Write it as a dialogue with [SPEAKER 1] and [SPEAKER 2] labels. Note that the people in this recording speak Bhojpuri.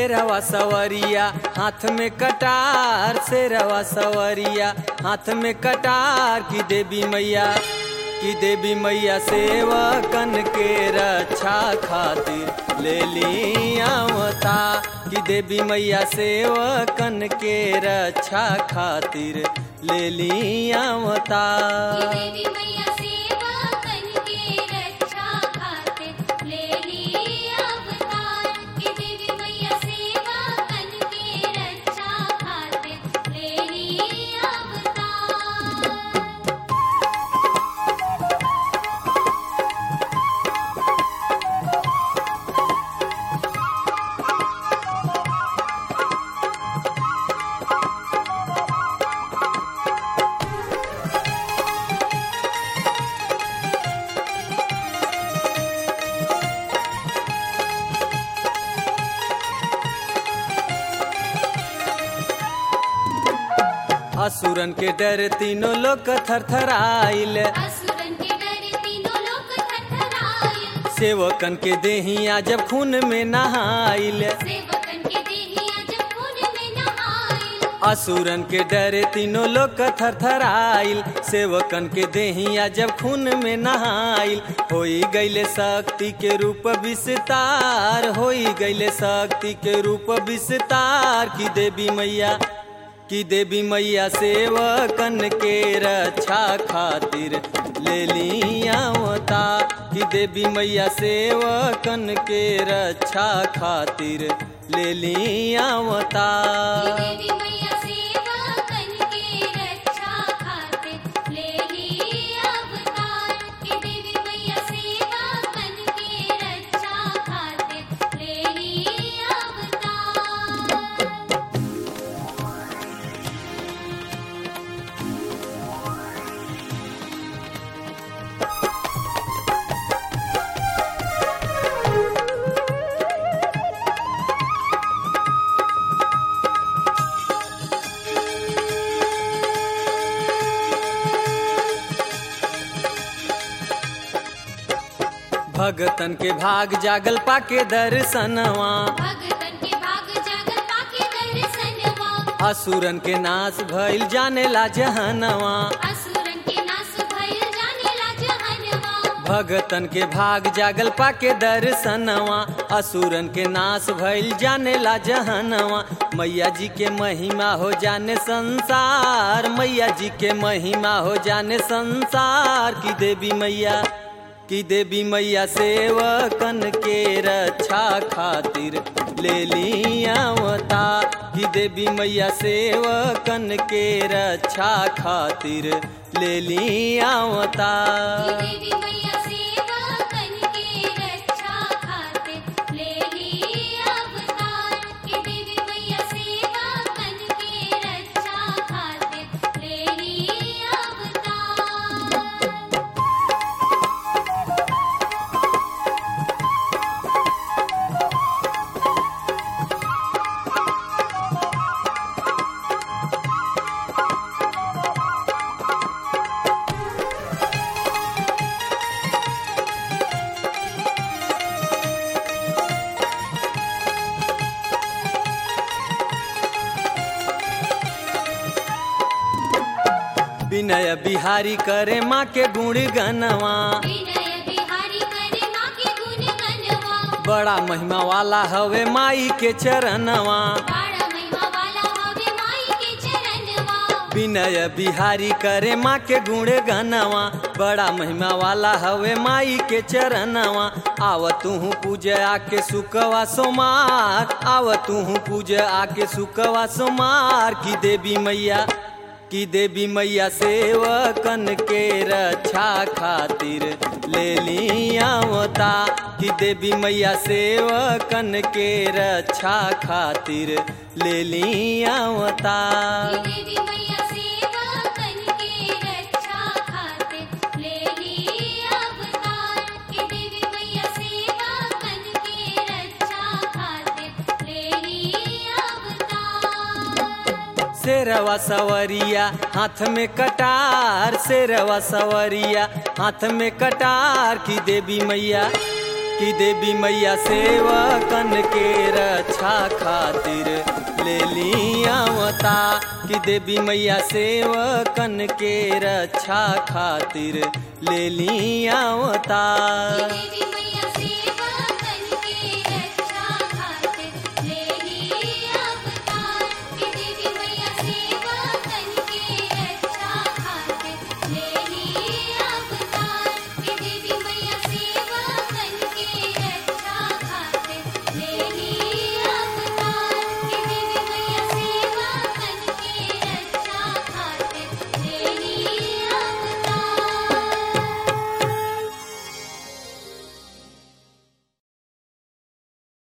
[SPEAKER 1] शेरवा सवरिया हाथ में कटार शेरवा सवरिया हाथ में कटार की देवी मैया की देवी मैया सेवकन के रक्षा खातिर ले लियावता की देवी मैया सेवकन के रक्षा खातिर ले लियावता
[SPEAKER 2] देवी मैया सेवा करके रक्षा खातिर ले ली अवतार कि देवी मैया सेवा करके रक्षा खातिर ले ली अवतार
[SPEAKER 1] असुरन के डर तीनों लोग थरथराइल
[SPEAKER 2] असुरन के डर तीनों लोग थरथराए
[SPEAKER 1] सेवकन के देहिया जब खून में नहाइल
[SPEAKER 2] सेवकन के देहिया जब खून में नहाए
[SPEAKER 1] असुरन के डरे तीनों लोग थरथराइल सेवकन के देहिया जब खून में नहाइल होई गईले शक्ति के रूप विस्तार होई गईले शक्ति के रूप विस्तार की देवी मैया की देवी मैया सेवकन के रक्षा खातिर ले लियावता की देवी मैया सेवकन के रक्षा खातिर ले लियावता
[SPEAKER 2] देवी मैया सेवा करके रक्षा खातिर ले ली अवतार कि देवी मैया सेवा करके रक्षा खातिर ले ली अवतार
[SPEAKER 1] भगतन के भाग जागल पाके दर्शनवा
[SPEAKER 2] भगतन के भाग जागल पाके दर्शनवा
[SPEAKER 1] असुरन के नाश भइल जाने ला जहनवा
[SPEAKER 2] असुरन के नाश भइल जाने ला जहनवा
[SPEAKER 1] भगतन के भाग जागल पाके दर्शनवा असुरन के नाश भइल जाने ला जहनवा मैया जी के महिमा हो जाने संसार मैया जी के महिमा हो जाने संसार की देवी मैया की देवी मैया सेवकन के रक्षा खातिर ले लियावता की देवी मैया सेवकन के रक्षा खातिर ले लियावता
[SPEAKER 2] देवी मैया सेवा करके रक्षा खातिर ले ली अवतार कि देवी मैया सेवा करके रक्षा खातिर ले ली अवतार
[SPEAKER 1] विनय बिहारी करे माँ के गुण गनवा
[SPEAKER 2] विनय बिहारी करे माँ के गुण गनवा
[SPEAKER 1] बड़ा महिमा वाला हवे माई के चरणवा
[SPEAKER 2] बाड़ा महिमा वाला हवे माई के चरणवा
[SPEAKER 1] विनय बिहारी करे माँ के गुण गनवा बड़ा महिमा वाला हवे माई के चरणवा आव तू पूज आके सुकवा सोमार आव तू पूज आके सुकवा सोमार की देवी मैया की देवी मैया सेवकन के रक्षा खातिर ले लियावता की देवी मैया सेवकन के रक्षा खातिर ले लियावता
[SPEAKER 2] देवी मैया सेवा करके रक्षा खातिर ले ली अवतार कि देवी मैया सेवा करके रक्षा खातिर ले ली अवतार
[SPEAKER 1] शेरवा सवरिया हाथ में कटार शेरवा सवरिया हाथ में कटार की देवी मैया कि देवी मैया सेवकन के रक्षा खातिर ले लियावता कि देवी मैया सेवकन के रक्षा खातिर ले लियावता
[SPEAKER 2] देवी मैया